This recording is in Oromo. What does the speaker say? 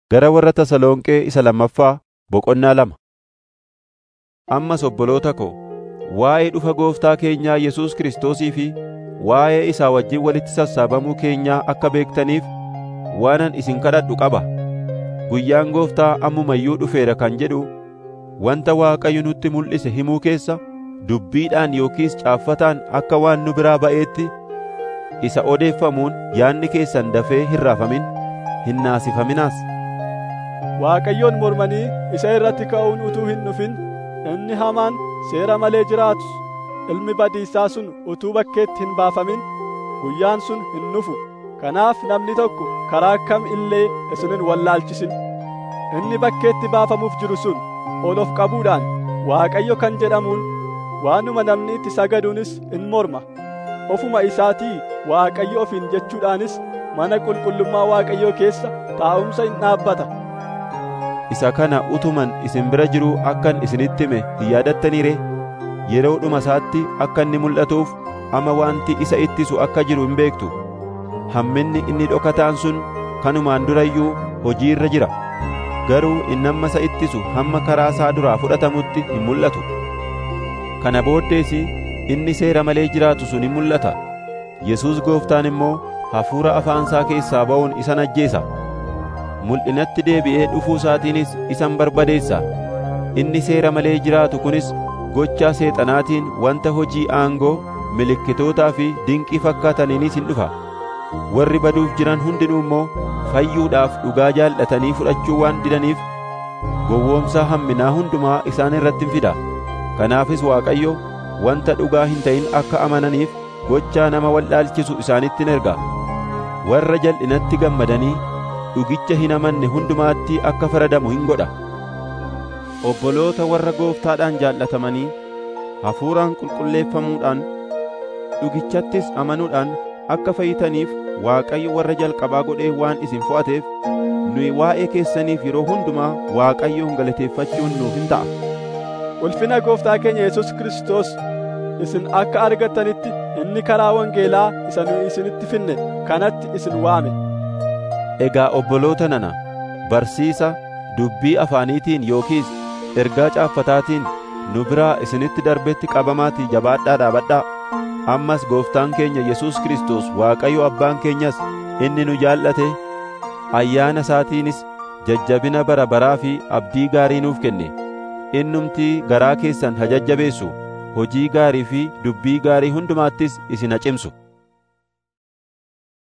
Gara warra Tasalonqee isa lammaffaa boqonnaa lama. Ammas obboloota ko, waa'ee dhufa Gooftaa keenyaa Yesuus Kiristoosii fi waa'ee isaa wajjin walitti sassaabamuu keenyaa akka beektaniif waanan isin kadhadhu qaba. Guyyaan Gooftaa ammuma iyyuu dhufeera kan jedhu wanta Waaqayyo nutti mul'ise himuu keessa dubbiidhaan yookiis caaffataan akka waan nu biraa ba'eetti isa odeeffamuun yaadni keessan dafee hin raafamin, hin naasifaminaas. Waaqayyoon mormanii isa irratti ka'uun utuu hin dhufin inni hamaan seera malee jiraatus ilmi badiisaa sun utuu bakkeetti hin baafamin guyyaan sun hin dhufu. Kanaaf namni tokko karaa kam illee isin hin wallaalchisin. Inni bakkeetti baafamuuf jiru sun ol of qabuudhaan Waaqayyo kan jedhamuun waanuma namni itti sagaduunis in morma. Ofuma isaatii Waaqayyo ofiin jechuudhaanis mana qulqullummaa Waaqayyoo keessa taa'umsa in dhaabbata. Isa kana utuman isin bira jiruu akkan isinitti hime hin yaadattanii ree? Yeroo dhuma isaatti akka inni mul'atuuf ama wanti isa ittisu akka jiru hin beektu. Hamminni inni dhokataan sun kanumaan dura iyyuu hojii irra jira. Garuu inni amma isa ittisu hamma karaa isaa duraa fudhatamutti hin mul'atu. Kana booddees inni seera malee jiraatu sun hin mul'ata. Yesuus gooftaan immoo hafuura afaan isaa keessaa ba'uun isa ajjeesa. Mul'inatti deebi'ee dhufuu isaatiinis isan barbadeessa. Inni seera malee jiraatu kunis gochaa seexanaatiin wanta hojii aangoo, milikkitootaa fi dinqii fakkaataniinis hin dhufa. Warri baduuf jiran hundinuu immoo fayyuudhaaf dhugaa jaallatanii fudhachuu waan didaniif gowwoomsaa hamminaa hundumaa isaan irratti hin fida. Kanaafis Waaqayyo wanta dhugaa hin ta'in akka amananiif gochaa nama wallaalchisu isaanitti hin erga. Warra jal'inatti gammadanii dhugicha hin amanne hundumaatti akka faradamu hin godha. Obboloota warra gooftaadhaan jaallatamanii hafuuraan qulqulleeffamuudhaan dhugichattis amanuudhaan akka fayyitaniif Waaqayyo warra jalqabaa godhee waan isin fo'ateef nuyi waa'ee keessaniif yeroo hundumaa Waaqayyoon galateeffachuun nuuf hin ta'a. Ulfina gooftaa keenya Yesuus Kiristoos isin akka argattanitti inni karaa wangeelaa isa nu isinitti finne kanatti isin waame. Egaa obboloota nana barsiisa dubbii afaaniitiin yookiis ergaa caaffataatiin nu biraa isinitti darbetti qabamaatii jabaadhaa dhaabadhaa. Ammas gooftaan keenya Yesuus Kiristoos Waaqayyo abbaan keenyas inni nu jaallate ayyaana isaatiinis jajjabina bara baraa fi abdii gaarii nuuf kenne. Innumtii garaa keessan haa jajjabeessu hojii gaarii fi dubbii gaarii hundumaattis isin haa cimsu.